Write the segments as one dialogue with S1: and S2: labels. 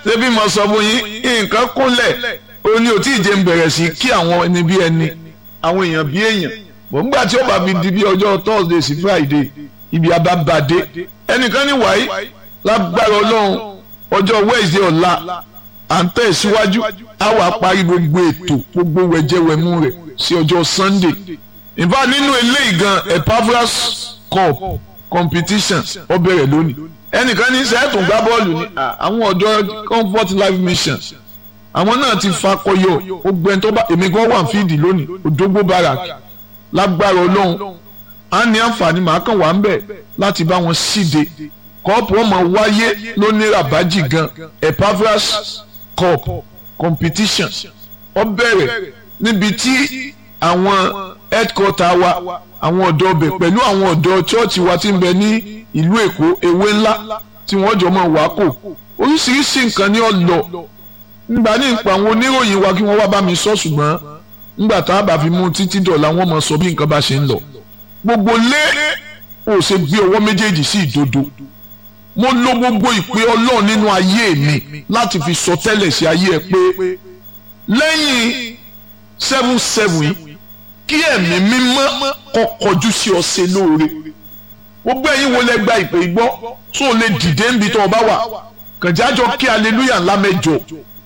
S1: ṣébí mo sọ fún yín nǹkan kúnlẹ̀ ó ní ò tí ì jẹ́ ń bẹ̀rẹ̀ sí kí àwọn ẹni bí ẹni àwọn èèyàn bí èèyàn bò ń gbà tí ó bá fi di bí ọjọ́ thursday sí friday ibi abábàdé ẹnìkan ní wàyí lágbára ọlọ́run ọjọ́ wednesday ọ̀la à ń tẹ̀síwájú á wàá parí gbogbo ètò gbogbo wẹ̀jẹ̀wẹ̀mú rẹ̀ sí ọjọ́ sunday in fact nínú eléyìí gan Epaphras cup competition ó bẹ̀rẹ̀ lónìí ẹnìkan ní sẹ́ẹ̀tún gbá bọ́ọ̀lù ní àwọn ọ̀dọ́ comfort life mission àwọn náà ti fakọyọ gbogbo ẹni tó bá èmi gan wà fídì lónìí òdógbó barak lágbára ọlọ́run á ní àǹfààní màá kàn wá ń bẹ̀ láti bá wọn síde kọ́ọ̀pù ọmọ wáyé lóní rabaji gan Epaphras cup competition ó bẹ̀rẹ̀ níbi tí àwọn headquarter wa àwọn ọ̀dọ́ ọbẹ̀ pẹ̀lú àwọn ọ̀dọ́ chọ́ọ̀chì wa ti ń bẹ ní ìlú èkó ewé ńlá tí wọ́n jọ máa wá kò oríṣiríṣi nǹkan ní ọ̀lọ́ nígbà ní ìpa àwọn oníròyìn wa kí wọ́n wá bá mi sọ ṣùgbọ́n nígbà tá a bá fi mú títí dọ̀la wọ́n mọ̀ sọ bí nǹkan bá ṣe ń lọ gbogbo lé ò ṣe gbé ọwọ́ méjèèjì sí ìdodo mo lo gbogbo ìpè ọlọ́run nínú ayé mi láti fi sọ tẹ́lẹ̀ sí ayé ẹ pé lẹ́yìn seven seven yìí kí ẹ̀mí mímọ́ kó kọjú sí ọ ṣe lóore gbogbo ẹ̀yin wo lẹ gba ìpè gbọ́ tó lè dìde níbi tó o bá wà kànjájọ kí aleluya ńlá mẹ́jọ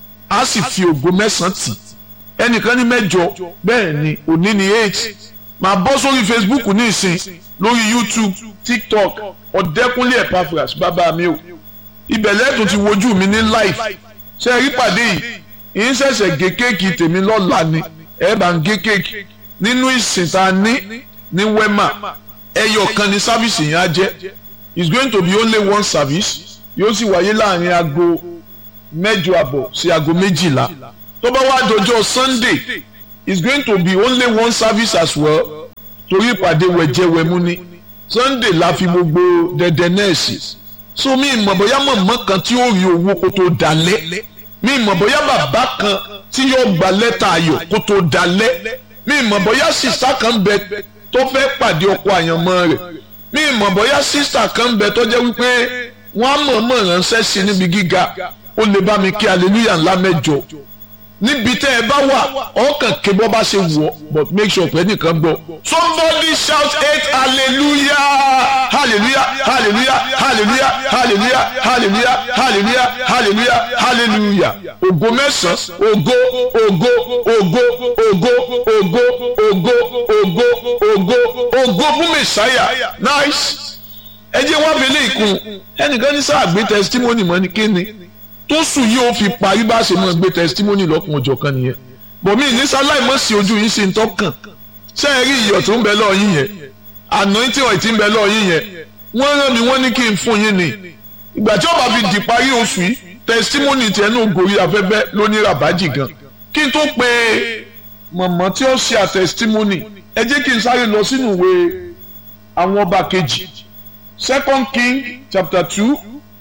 S1: á sì fi ògo mẹ́sàn-án tì ẹnìkan ní mẹ́jọ bẹ́ẹ̀ ni òní ni eight máa bọ́ sórí facebook ní ìsìn lórí youtube tiktok ọ̀dẹ́kúnlé Epaphras bàbá mi o ibẹ̀ lẹ́tùn ti wojú mi ní live ṣe rí pàdé yìí ìyín ṣẹ̀ṣẹ̀ gé kéèkì tèmi lọ́la ni ẹ̀ bá ń gé kéèkì nínú ìsìn tá a ní ní wema ẹyọ kan ní sáfìsì yẹn á jẹ́ it's going to be only one service yóò sì wáyé láàrin aago mẹ́jọ àbọ̀ sí aago méjìlá tó bá wá dọjọ́ sunday it's going to be only one service as well torí ìpàdé wẹ̀jẹ̀wẹ̀mú ni sunday la fi gbogbo dẹdẹ nẹ́ẹ̀sì so mi ìmọ̀ bóyá mọ̀mọ́ kan tí ó rí owó kó tó dalẹ̀ mi ìmọ̀ bóyá bàbá kan tí yóò gba lẹ́tà ayọ̀ kó tó dalẹ̀ mi ìmọ̀ bóyá sista kan bẹ tó fẹ́ pàdé ọkọ àyànmọ́ rẹ̀ mi ìmọ̀ bóyá sista kan bẹ tó jẹ́ wípé wọ́n á mọ̀ọ́mọ̀ ránṣẹ́ sí níbi gíga ó lè bá mi kí hallelujah ńlá mẹ́jọ níbi tẹ́ ẹ bá wà ọkàn ké bọ́ bá ṣe wù ọ́ but make sure pé nìkan gbọ́. somebody shout eight hallelujah hallelujah hallelujah hallelujah hallelujah hallelujah hallelujah hallelujah hallelujah ògo mẹ́sàn-án ògo ògo ògo ògo ògo ògo ògo ògo ògo fún mẹ́sáyà nice ẹ jẹ́ wá fẹ́lẹ́ ìkun ẹnìkan ní sáà gbé testimony mọ́ ni kí ni tó sùn yìí ó fi parí bá ṣe máa gbé testimony lọ́kùn ọjọ́ kan nìyẹn bọ̀mí ní sáláì mọ̀ sí ojú yín sí ń tọ́kàn ṣé ẹ rí iyọ̀ tó ń bẹ lọ́ọ̀ yín yẹn anointing oil tí ń bẹ lọ́ọ̀ yín yẹn wọ́n rán mi wọ́n ní kí n fún yín ni ìgbà tí ó bá fi di parí oṣù yìí testimony tiẹ̀ náà gòrí afẹ́fẹ́ lóní rabaji gan kí n tó pe mọ̀mọ́ tí ó ṣe à testimony ẹ jẹ́ kí n sáré lọ sínú ìwé àwọn ọba kejì second king chapter two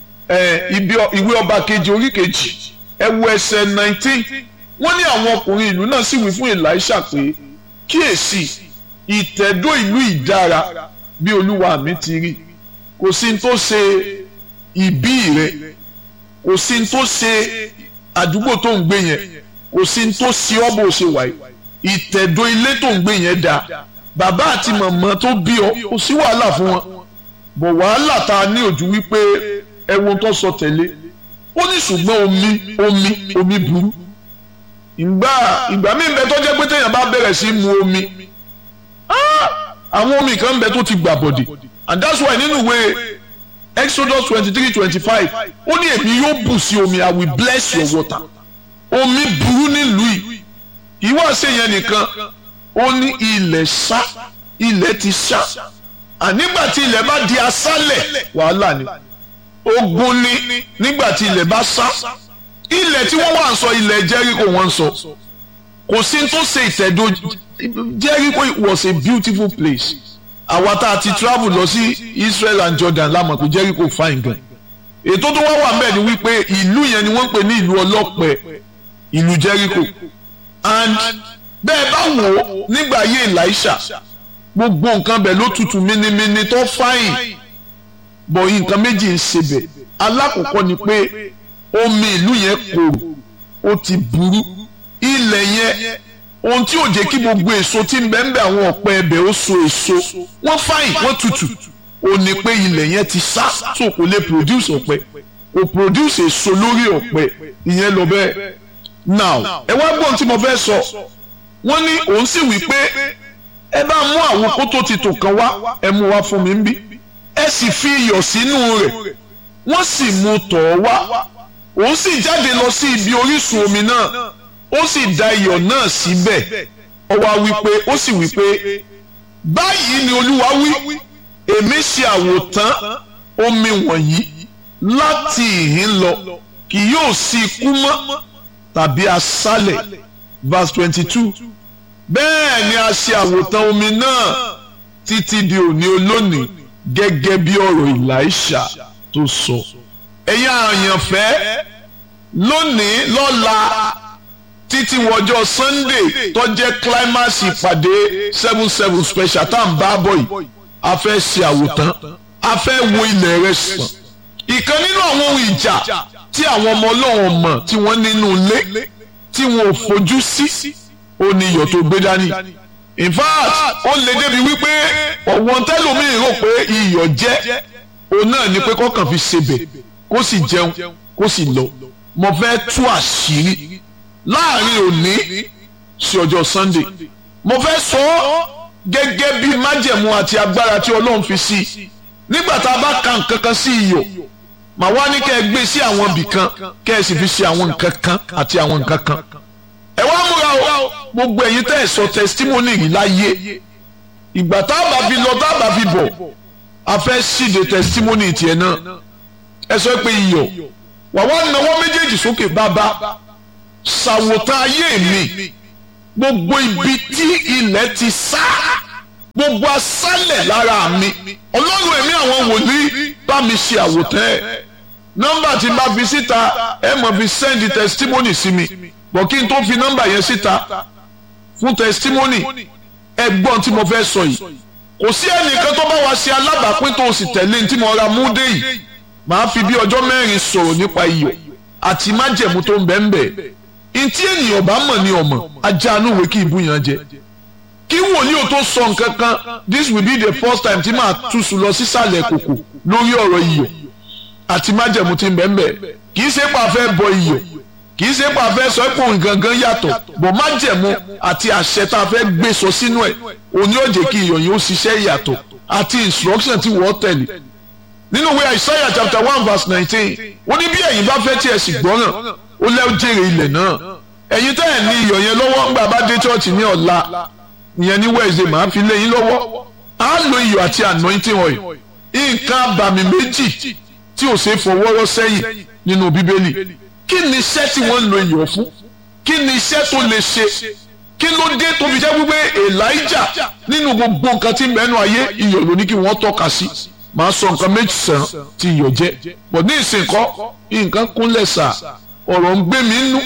S1: ìwé ọba kejì orí kejì ẹwọ ẹsẹ̀ nineteen wọ́n ní àwọn ọkùnrin ìlú náà sì wí fún Èlíṣà pé kíyèsí ìtẹ̀dó ìlú ìdára bí olúwa mi ti rí kò sí tó ṣe ìbí rẹ kò sí tó ṣe àdúgbò tó ń gbé yẹn kò sí tó ṣe ọ́ bó ṣe wáyé ìtẹ̀dó ilé tó ń gbé yẹn dáa bàbá àti màmá tó bí ọ kò sí wàhálà fún wọn bọ̀ wàhálà tá a ní ojú wípé ẹwọn tó sọ tẹ̀lé ó ní ṣùgbọ́n omi omi omi burú ìgbà ìgbà míì bẹ tó jẹ́ pé téèyàn bá bẹ̀rẹ̀ sí mu omi àwọn omi kan bẹ tó ti gbà bọ̀dì and that's why nínú ìwé Exodus twenty three twenty five ó ní èmi yóò bù sí omi I will bless your water omi burú nílùú yìí ìwọ ṣe yẹn nìkan ó ní ilẹ̀ ṣá ilẹ̀ ti ṣá ànígbà tí ilẹ̀ bá di aṣálẹ̀ wàhálà ni ogun ni nígbà tí ilẹ̀ bá sá ilẹ̀ tí wọ́n wà ń sọ ilẹ̀ Jericho wọ́n ń sọ kò sí tó ṣe ìtẹ̀dó Jericho was a beautiful place àwa tá a ti travel lọ sí Israel and Jordan la mọ̀ pé Jericho fine gan ètò tó wá wà mẹ́ẹ̀ ni wípé ìlú yẹn ni wọ́n ń pè ní ìlú ọlọ́pẹ ìlú Jericho and bẹ́ẹ̀ bá wò ó nígbà ayé Elisha gbogbo nǹkan bẹ̀ ló tutù mímímí tó fáyìn bọ̀ nǹkan méjì ń ṣe bẹ̀ alákọ̀ọ́kọ́ ni pé omi ìlú yẹn korò ó ti burú ilẹ̀ yẹn ohun tí ò jẹ́ kí gbogbo èso tí ń bẹ ń bẹ àwọn ọ̀pẹ ẹbẹ̀ ó so èso wọ́n fáyìn wọ́n tutù ó ní pé ilẹ̀ yẹn ti sá tó kò lè produce ọ̀pẹ kò produce èso lórí ọ̀pẹ ìyẹn lọ bẹ́ẹ̀ now ẹ wá gbọ́n tí mo fẹ́ sọ wọ́n ní òun sì wí pé ẹ bá mú àwọn kótó ti tò kan wá ẹ mú wá fún mi ń bí ẹ sì fi iyọ̀ sínú rẹ̀ wọ́n sì mú tọ̀ ọ́ wá òun sì jáde lọ sí ibi orísun omi náà ó sì da iyọ̀ náà síbẹ̀ ó wá wí pé ó sì wí pé báyìí ni olúwa wí èmi ṣe àwòtán omi wọ̀nyí láti ìhín lọ kì yóò sí ikú mọ́ tàbí aṣálẹ̀ verse twenty two bẹ́ẹ̀ ni a ṣe àwòtán omi náà títí di òní olónìí gẹ́gẹ́ bí ọ̀rọ̀ Èlíṣà tó sọ. ẹ̀yin àyànfẹ́ lónìí lọ́la títí wọjọ́ Sunday tó jẹ́ climax ìpàdé seven seven special tá à ń bá bọ̀ yìí a fẹ́ ṣe àwòtán a fẹ́ wo ilẹ̀ rẹ̀ sàn. ìkan nínú àwọn ohun ìjà tí àwọn ọmọ ọlọ́run mọ̀ tí wọ́n nínú ilé tí wọn ò fojú sí ó ní iyọ̀ tó gbé dání in fact ó lè débi wípé ọ̀wọ́n tẹ́lómìn rò pé iyọ̀ jẹ́ òun náà ni pé kọ́kàn fi ṣebẹ̀ kó sì jẹun kó sì lọ mo fẹ́ tú àṣírí láàrin òní sí ọjọ́ Sunday mo fẹ́ sọ ọ́ gẹ́gẹ́ bí májẹ̀mú àti agbára tí Ọlọ́run fi sí nígbà tá a bá ka nǹkan kan sí iyọ̀ màá wá ní kẹ́ ẹ gbé sí àwọn ibì kan kẹ́ ẹ sì fi ṣe àwọn nǹkan kan àti àwọn nǹkan kan ẹ wá múra o gbogbo ẹ̀yin tẹ́ ẹ sọ testimony yìí láyé ìgbà tá a bá fi lọ tá a bá fi bọ̀ a fẹ́ ṣíde testimony tiẹ̀ náà ẹ sọ pé iyọ̀ wà wá nawọ́ méjèèjì sókè bàbá ṣàwòtán ayé mi gbogbo ibi tí ilẹ̀ ti sá gbogbo aṣálẹ̀ lára mi ọlọ́run ẹ̀mí àwọn wòlíì bá mi ṣe àwòtán ẹ̀ nọ́mbà tí n bá fi síta ẹ mọ̀ fi send testimony sí mi bọ̀ kí n tó fi nọ́mbà yẹn síta fún testimony ẹgbọ́n tí mo fẹ́ sọ yìí kò sí ẹnìkan tó bá wa ṣe alábàápín tó o sì tẹ̀lé tí mo ra mú dé yìí màá fi bí ọjọ́ mẹ́rin sọ̀rọ̀ nípa iyọ̀ àti májẹ̀mú tó ń bẹ ń bẹ ntí ènìyàn bá mọ̀ ní ọmọ ajá inú ìwé kí ìbú yẹn jẹ kí wòlíì ò tó sọ nǹkan kan this will be the first time tí màá túṣu lọ sísàlẹ̀ kòkò lórí ọ̀rọ̀ iyọ̀ àti májẹ̀mú tí ń bẹ ń bẹ kì í ṣe pa fẹ́ bọ iyọ̀ kì í ṣe pa fẹ́ sọ pé òun gangan yàtọ̀ bọ̀ májẹ̀mú àti àṣẹ tá a fẹ́ gbé sọ sínú ẹ̀ òní ò jẹ́ kí iyọ̀ yẹn ó ṣiṣẹ́ yàtọ̀ àti instruction tí wọ́n tẹ̀lé nínú ìwé Isaiah chapter one verse nineteen ó ní bí ẹ̀yin bá fẹ́ tí ẹ sì gbọ́ràn ó lẹ́ jèrè ilẹ̀ náà ẹ̀yin tẹ́ ẹ̀ ní iyọ̀ yẹn lọ́wọ́ ńgbà bá dé chọ́ọ̀chì ní ọ̀la ìyẹn ní Wednesday màá fi lé yín lọ́wọ́ á lo iyọ̀ àti anointing oil nǹkan abàmì méjì tí ò ṣe fọwọ́rọ́ sẹ́yìn nínú bíbélì kí ni iṣẹ́ tí wọ́n ń lo iyọ̀ fún kí ni iṣẹ́ tó lè ṣe kí ló dé tó fi jẹ́ wípé Elijah nínú gbogbo nǹkan tí mẹ́nu ayé iyọ̀ ló ní kí wọ́n tọ́ka sí màá sọ nǹkan méjì sàn tí iyọ̀ jẹ́ bọ̀ ní ìsìnkọ́ nǹkan kúnlẹ̀ sà ọ̀rọ̀ ń gbé mi nú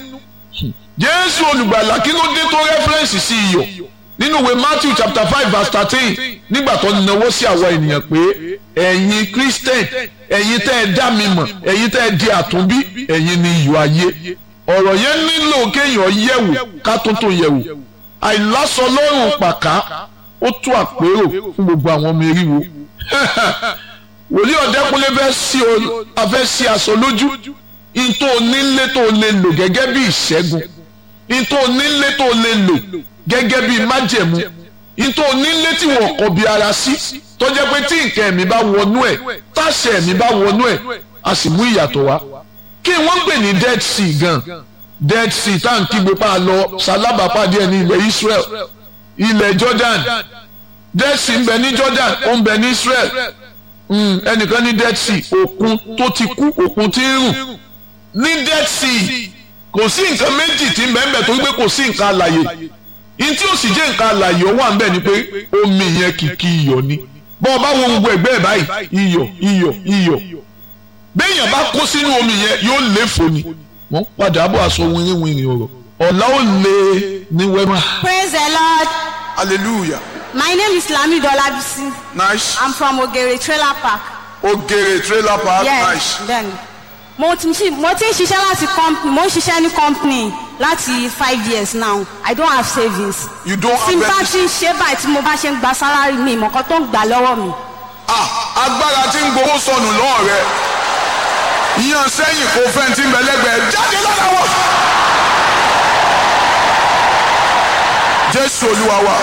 S1: Jésù olùgbàlà kí ló dé tó rẹ́fẹ́rẹ́nsì sí iyọ̀ nínú ìwé Matthew chapter five verse thirteen nígbà tó náwó sí àwa ènìyàn pé ẹ̀yin Christian ẹ̀yin tẹ́ ẹ dá mi mọ̀ ẹ̀yin tẹ́ ẹ di àtúnbí ẹ̀yin ni iyọ̀ ayé ọ̀rọ̀ yẹn nílò kéèyàn yẹ̀wò ká tó tó yẹ̀wò àìlásọ lọ́rùn pàká ó tó àpérò fún gbogbo àwọn ọmọ eriwo wòlíì ọ̀dẹ́kunlé fẹ́ sí o afẹ́ sí aṣọ lójú ntó onílé tó lè lò gẹ́gẹ́ bí ìṣẹ́gun ntó onílé tó lè lò gẹ́gẹ́ bí májẹ̀mú ntó onílé tí wọ́n kọ̀ bí ara sí tó jẹ́ pé tí nǹkan ẹ̀mí bá wọnú ẹ̀ táṣẹ ẹ̀mí bá wọnú ẹ̀ a sì mú ìyàtọ̀ wá kí wọ́n gbè ní dead sea gan dead sea tá à ń kígbe pa lọ sálábàápàdé ẹ̀ ní ilẹ̀ Israel ilẹ̀ Jordan dead sea ń bẹ ní Jordan ó ń bẹ ní Israel ẹnìkan ní dead sea òkun tó ti kú òkun tí ń rùn ní dead sea kò sí nǹkan méjì tí ń bẹ ń bẹ tó gbé kò sí nǹkan àlàyé yín tí ó sì jẹ́ nǹkan àlàyé ó wà ń bẹ ni pé omi yẹn kìkì iyọ̀ ni bọ́ ọ bá wo gbogbo ẹ̀gbẹ́ ẹ̀ báyìí iyọ̀ iyọ̀ iyọ̀ béèyàn bá kó sínú omi yẹn yóò léfò ni wọ́n padà bọ̀ aṣọ wìnrìnwìnrìn ọ̀rọ̀ ọ̀la ó lé ní wẹ́mà.
S2: Praise the Lord.
S3: hallelujah
S2: My name is Lamido Olabisi.
S3: nice
S2: I'm from Ogere Trailer Park.
S3: ogere trailer park
S2: Yes,
S3: nice
S2: then. mo ti ṣi- mo ti ń ṣiṣẹ́ láti company mo ń ṣiṣẹ́ ní company láti five years now i don't have savings.
S1: you don't
S2: tí n
S1: have
S2: bá
S1: any
S2: ti ń ṣe báyìí tí mo bá ṣe ń gba salary mi ìmọ̀kan tó ń gbà lọ́wọ́ mi.
S1: ah agbára tí ń gbowó sọnù lọ́wọ́ rẹ yan sẹ́yìn kó fẹ́ tí ń bẹ lẹ́gbẹ̀ẹ́ jáde lára wọn. jésù olúwa wa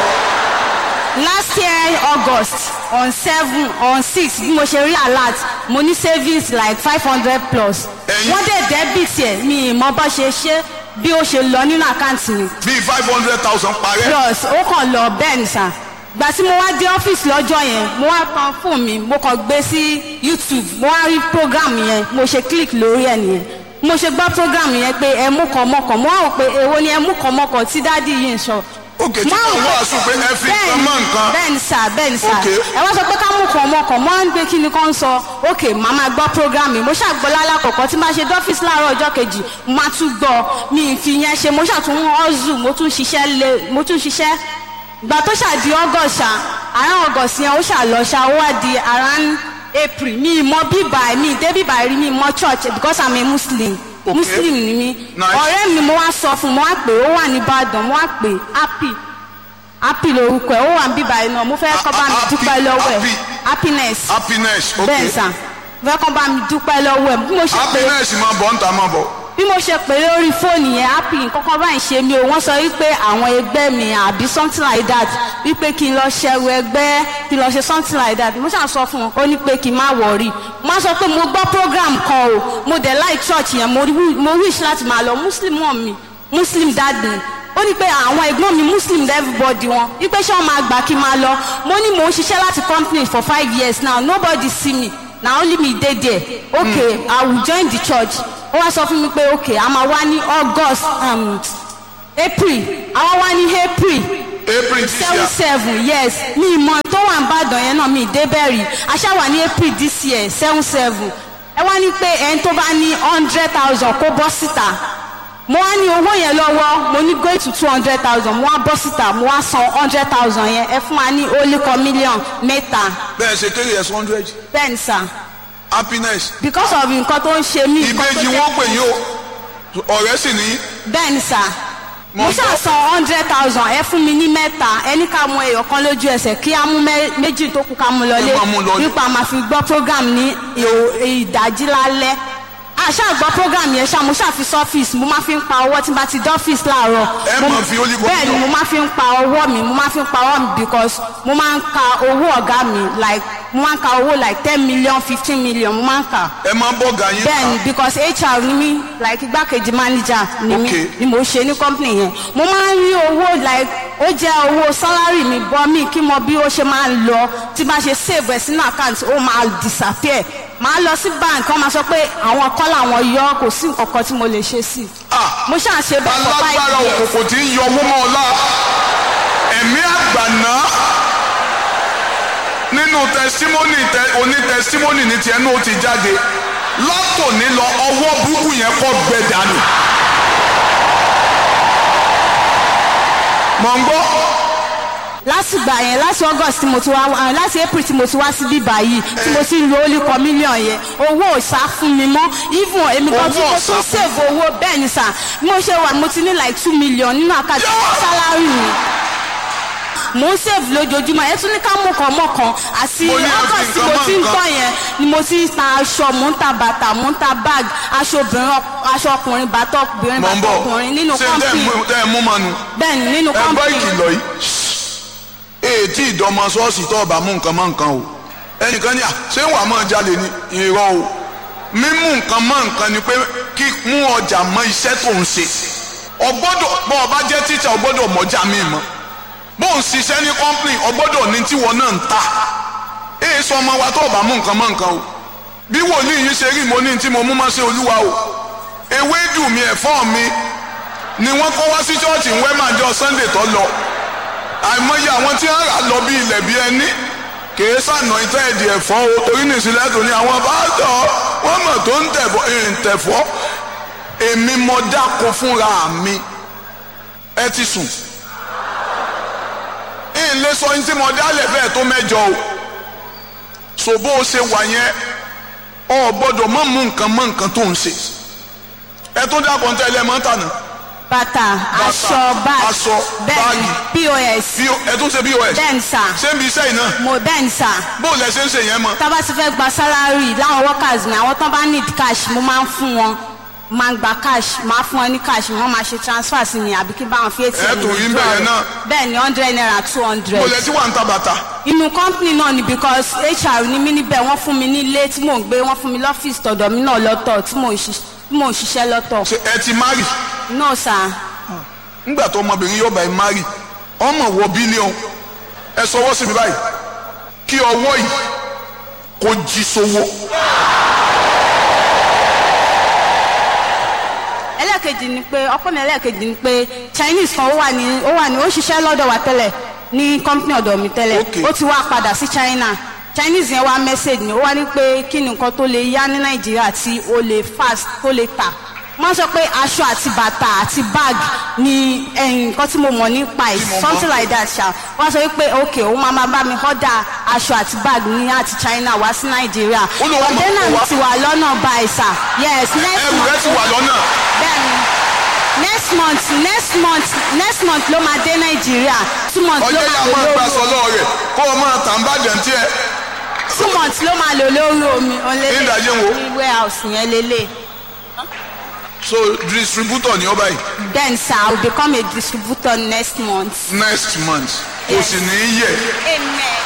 S2: last year august on seven on six bí mo ṣe rí alert mo ní savings like five hundred plus
S1: Ẹ̀yin-
S2: wọ́n dẹ̀ debit ẹ̀ mi ì mọ bá ṣe ṣe bí ó ṣe lọ nínú àkáǹtì mi
S1: bíi five hundred thousand parẹ́
S2: plus ó kàn lọ bẹ́ẹ̀ ni sà gbà tí mo wá dé ọ́fíìsì lọ́jọ́ yẹn mo wá tan fóònù mi mo kàn gbé sí youtube mo wá rí program yẹn mo ṣe click lórí ẹ̀ nìyẹn mo ṣe gbọ́ program yẹn pé ẹ mú kan mọ́kàn mo wá rò pé èwo ni ẹ mú kan mọ́kàn tí dádì yìí ń sọ.
S1: òkè tí
S2: Mo wá
S1: wọ́n
S2: rò pé-
S1: wàásù pé ẹ fi nǹkan mọ́ nǹkan
S2: bẹ́ẹ̀ni sà bẹ́ẹ̀ni sà
S1: Okay.
S2: ẹ wá sọ pé ká mú kan mọ́kàn mo wá ń gbé kí ni kàn sọ ok màá máa gbọ́ program yìí mo ṣàgbọ́ lálàkọ̀kọ́ tí máa ṣe dọ́fíìsì láàárọ̀ ọjọ́ kejì mo máa tún gbọ́ mi ì fi yẹn ṣe mo ṣàtún ọ́zù mo tún ṣiṣẹ́ lé mo tún ṣiṣẹ́ gbà tó ṣàdí august ṣá àárín august yẹn ó ṣàlọ ṣá ó wá di around april mi ì mọ bíbà mi ì dé bíbà rí mi ì mọ church because i'm a muslim
S1: Okay.
S2: muslim ni mi
S1: Nice.
S2: ọ̀rẹ́ mi mo wá sọ fún mo wá pè ó wà ní ìbàdàn mo wá pè happy happy lorúkọ ẹ̀ ó wà ní bíbà yìí náà mo fẹ́ kọ́ bá mi
S1: Happy,
S2: dúpẹ́ lọ́wọ́ ẹ̀
S1: happy.
S2: happiness
S1: happiness
S2: bẹ́ẹ̀
S1: okay
S2: sà mo fẹ́ kọ́ bá mi dúpẹ́ lọ́wọ́ ẹ̀ bí mo ṣe pè é
S1: happiness máa bọ̀ ń ta máa bọ̀
S2: bí mo ṣe pè lórí fóònù yẹn happy kọ́kọ́ báyìí ṣe mi ò wọ́n sọ wípé àwọn ẹgbẹ́ mi àbí something like that wípé kí n lọ ṣẹrù ẹgbẹ́ kí n lọ ṣe something like that mo ṣáà sọ fún un ó ní pé kí n má wọ̀rí mo á sọ pé mo gbọ́ program kan o mo dẹ̀ like church yẹn mo wi- mo wish láti máa lọ muslim mọ̀ mi muslim dad mi ó ní pé àwọn ẹ̀gbọ́n mi muslim everybody wọn wípé ṣé wọ́n máa gbà kí n máa lọ mo ní mò ń ṣiṣẹ́ láti company for five years now nobody see me na only me dey there okay mm. i will join the church ó wá sọ fún mi pé okay a máa wá ní august um, april àwọn wá ní april
S1: april this
S2: seven
S1: year
S2: seven yes mi ìmọ̀ tó wà ń bàdàn yẹn náà mi débẹ̀rì aṣá wà ní april this year seven seven ẹ wá ní pé ẹni tó bá ní hundred thousand kó bọ́ síta mo wá ní owó yẹn lọ́wọ́ mo ní go to two hundred thousand mo wá bọ́ síta mo wá san hundred thousand yẹn ẹ fún wa ní olùkọ́ mílíọ̀n mẹ́ta
S1: bẹ́ẹ̀ ṣe kéré yẹn hundred
S2: bẹ́ẹ̀ ni sà
S1: happiness
S2: because of nǹkan tó ń ṣe mí. nǹkan tó
S1: ìbejì
S2: jẹ́-
S1: wọn pè yín o ọ̀rẹ́ sì ní
S2: bẹ́ẹ̀ ni sà
S1: Mo
S2: mo
S1: ń
S2: ṣáà
S1: gbọ́.
S2: san hundred thousand ẹ fún mi ní mẹ́ta ẹni ká mú ẹyọ kan lójú ẹsẹ̀ kí á mú mẹ́- méjì tó kù ká mú lọlé
S1: Ẹ máa mú lọlé.
S2: nípa máa fi gbọ́ program ní ìhò- ìdájí lálẹ́ àṣà gbọ́ program yẹn ṣá mo ṣáà fi sọ́fíìsì mo máa fi ń pa owó tí n bá ti dọ́fíìsì láàárọ̀
S1: Ẹ
S2: Mo-
S1: máa fi olive oil
S2: bẹ́ẹ̀ ni
S1: lọ.
S2: mo máa fi ń pa ọwọ́ mi mo máa fi ń pa ọwọ́ mi because mo máa ń ka owó ọ̀gá mi like mo máa ń ka owó like ten million fifteen million mo máa ń kà
S1: ẹ máa bọ̀ gà yín
S2: bẹ́ẹ̀ni because hr ni mí like igbákejì manager ni mí
S1: Okay.
S2: ni mo ṣe ní company yẹn mo máa ń rí owó like ó jẹ́ owó salary mi bọ́ mi kí mo bí ó ṣe máa ń lọ tí bá ṣe save ẹ̀ sínú account ó máa disappear máa lọ sí bank wọ́n máa sọ pé àwọn kọ́ làwọn yọ kò sí nǹkan kan tí mo lè ṣe sí
S1: Ah,
S2: mo ṣáà ṣe bẹ́ẹ̀ for
S1: alágbára
S2: five years
S1: òkùnkùn tí ń yọ owó mọ́ ọlá ẹ̀mí àgbàná nínú tẹsímọ́nì tẹ oní tẹsímọ́nì ní tiẹ̀ náà ó ti jáde látòní lọ ọwọ́ burúkú yẹn kọ́ gbẹ dànù. mọ̀ ń gbọ́
S2: lásìgbà yẹn láti august tí mo ti wá ah, láti april tí mo ti wá sí bíbá yìí tí mo ti ń lo olùkọ́ mílíọ̀n yẹn owó ò sá fún mi mọ́ even èmi kan tí
S1: Owó
S2: mo
S1: ò sá
S2: tún
S1: fún
S2: save owó bẹ́ẹ̀ ni sà bí mo ṣe wà mo ti ní like two million nínú àkáǹtì sálárì mi mo ń save lójoojúmọ́ ẹ tún ní ká mú kan mọ́ kan àti
S1: Mo ní ẹ fi
S2: august tí
S1: nǹkan
S2: mo
S1: mọ́
S2: ti ń
S1: nǹkan.
S2: gbọ́ yẹn ni mo ti ń ta aṣọ mo ń ta bàtà mo ń ta bag aṣọ obìnrin ọk- aṣọ ọkùnrin bàtà obìnrin
S1: mọ̀ ń
S2: bàtà
S1: bọ̀
S2: ọkùnrin nínú
S1: ṣé tẹ́ ẹ̀
S2: company
S1: mú- tẹ́ ẹ̀ mú mọ́nu
S2: bẹ́ẹ̀ ni nínú
S1: ẹ gbọ́
S2: company
S1: ìkìlọ̀ yìí ètí ìdọ́mọ ṣọ́ọ̀ṣì tó ọba mú nǹkan mọ́ nǹkan o ẹnìkan ní à ṣé wàá máa jalè ní irọ́ o mímú nǹkan mọ́ nǹkan ni pé kí mú ọjà mọ́ iṣẹ́ tó ń ṣe ọgbọ́dọ̀ bọ́ ọba jẹ́ tíṣà ọgbọ́dọ̀ mọ́jà mi mọ́ bó ń ṣiṣẹ́ ní kọ́ńpìnì ọgbọ́dọ̀ ní tiwọn náà ń ta èyí sọ ọmọ wa tó ọba mú nǹkan mọ́ nǹkan o bí wòlíì yìí ṣe rí mo ní tí mo mú mọ́ sí olúwa o ewédú mi ẹ̀fọ́ mi ni wọ́n kó wá sí chọ́ọ̀chì ń wẹ́màjọ sunday tó lọ àìmọye àwọn tí wọ́n rà lọ bí ilẹ̀ bí ẹni kìí sànà ìtẹ́ ẹ̀dì ẹ̀fọ́ o torí nìsílẹ̀ tó ní àwọn bàtọ̀ wọ́n mọ̀ tó ń tẹ̀fọ́ ń tẹ̀fọ́ èmi mọ dáko fúnra mi ẹ ti sùn ń lé sọ ní tí mo dálẹ̀ bẹ́ẹ̀ tó mẹ́jọ o so bó o ṣe wà yẹn
S3: ọ gbọ́dọ̀ mọ̀ mú nǹkan mọ́ nǹkan tó ń ṣe ẹ tó dá kọ́ńtà ilẹ̀ mọ́tà náà
S2: bàtà aṣọ báàgì
S3: aṣọ,
S2: bẹ́ẹ̀ni pos
S3: P- ẹ tó ṣe pos
S2: bẹ́ẹ̀ni sà
S3: ṣé ń bi iṣẹ́ yìí náà
S2: mo bẹ́ẹ̀ni sà
S3: bó lẹ ṣe ń ṣe yẹn mọ́
S2: tá a bá ti fẹ́ gba sálárì láwọn workers mi àwọn tán bá need cash mo máa ń fún wọn máa ń gba cash máa fún wọn ní cash wọ́n máa ṣe transfer sí mi àbí kí n bá wọn fi atm
S3: Ẹ tún rí ń bẹ̀ yẹn náà.
S2: bẹ́ẹ̀ni hundred naira two hundred
S3: bó lẹ tí wà ń ta bàtà
S2: inú company náà ni because hr ní mí níbẹ̀ wọ́n fún mi ní ilé tí mò ń gbé wọ́n fún mi lọ́fíìsì tọ̀dọ̀ mi náà lọ́tọ̀ tí mò ń ṣiṣ- tí mò ń ṣiṣẹ́ lọ́tọ̀
S3: ṣe ẹ ti mari
S2: no sir
S3: ńgbà tó ọmọbìnrin yóò bá ẹ mari ọmọ wọ bílíọ̀n ẹ sọwọ́ sí mi báyìí kí ọwọ́ yìí kó jí sówó
S2: ẹlẹ́ẹ̀kejì ni pé ọkọ mi ẹlẹ́ẹ̀kejì ni pé chinese kan ó wà ní ó wà ní ó ṣiṣẹ́ lọ́dọ̀ wa tẹ́lẹ̀ ní company ọ̀dọ̀ mi tẹ́lẹ̀
S3: Okay.
S2: ó ti wá padà sí china chinese yẹn wá message mi ó wá ní pé kí ni nǹkan tó lè yá ní nàìjíríà tí ó lè fast tó lè tà wọ́n sọ pé aṣọ àti bàtà àti bag ni eh, nǹkan tí mo mọ̀ nípa ẹ̀
S3: Tí mo mọ̀.
S2: something like that ṣá wọ́n sọ pé ok òun máa máa bá mi order aṣọ àti bag ní àti china wá sí nàìjíríà
S3: Ó lọ wá mọ̀
S2: container
S3: kó
S2: mi
S3: wá.
S2: ti wà lọ́nà báyìí sà yes next
S3: ẹrù rẹ
S2: month
S3: ti wà lọ́nà
S2: bẹ́ẹ̀ni next month next month next month ló máa dé nàìjíríà two months ló
S3: ọjọ́ yà
S2: máa
S3: máa
S2: lò
S3: gba
S2: lórí
S3: sọlọ́ rẹ̀ kó o máa tà ń bàjẹ́ ní tiẹ̀
S2: two months ló máa lò lórí omi
S3: Ní ìdájẹ́ wo?
S2: ní warehouse yẹn lélẹ̀
S3: so distributor ni ọ báyìí
S2: then sir i will become a distributor next month
S3: next month kò sì ní í yẹ
S2: amen